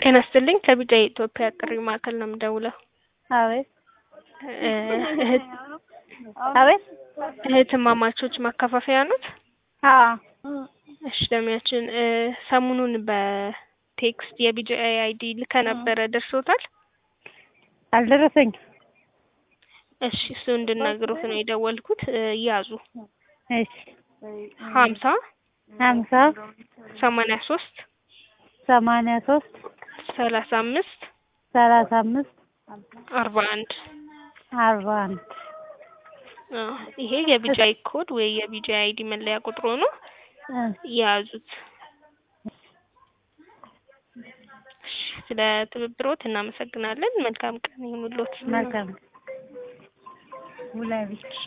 ጤና ይስጥልኝ ከቢጫ የኢትዮጵያ ጥሪ ማዕከል ነው የምደውለው። አቤት እ እህት አቤት እህትማማቾች ማከፋፈያ ኖት? አዎ እሺ ደሚያችን እ ሰሞኑን በቴክስት የቢጂአይ አይዲ ልከ ነበረ ደርሶታል? አልደረሰኝም። እሺ እሱ እንድነግሩት ነው የደወልኩት። እ ያዙ እሺ ሀምሳ ሀምሳ ሰማንያ ሶስት ሰማንያ ሶስት ሰላሳ አምስት ሰላሳ አምስት አርባ አንድ አርባ አንድ አዎ ይሄ የቢጂአይ ኮድ ወይ የቢጂአይ አይዲ መለያ ቁጥሩ ነው። እ ያዙት። እሺ ስለ ትብብሮት እናመሰግናለን። መልካም ቀን ይሁንልዎት። መልካም ውላቤት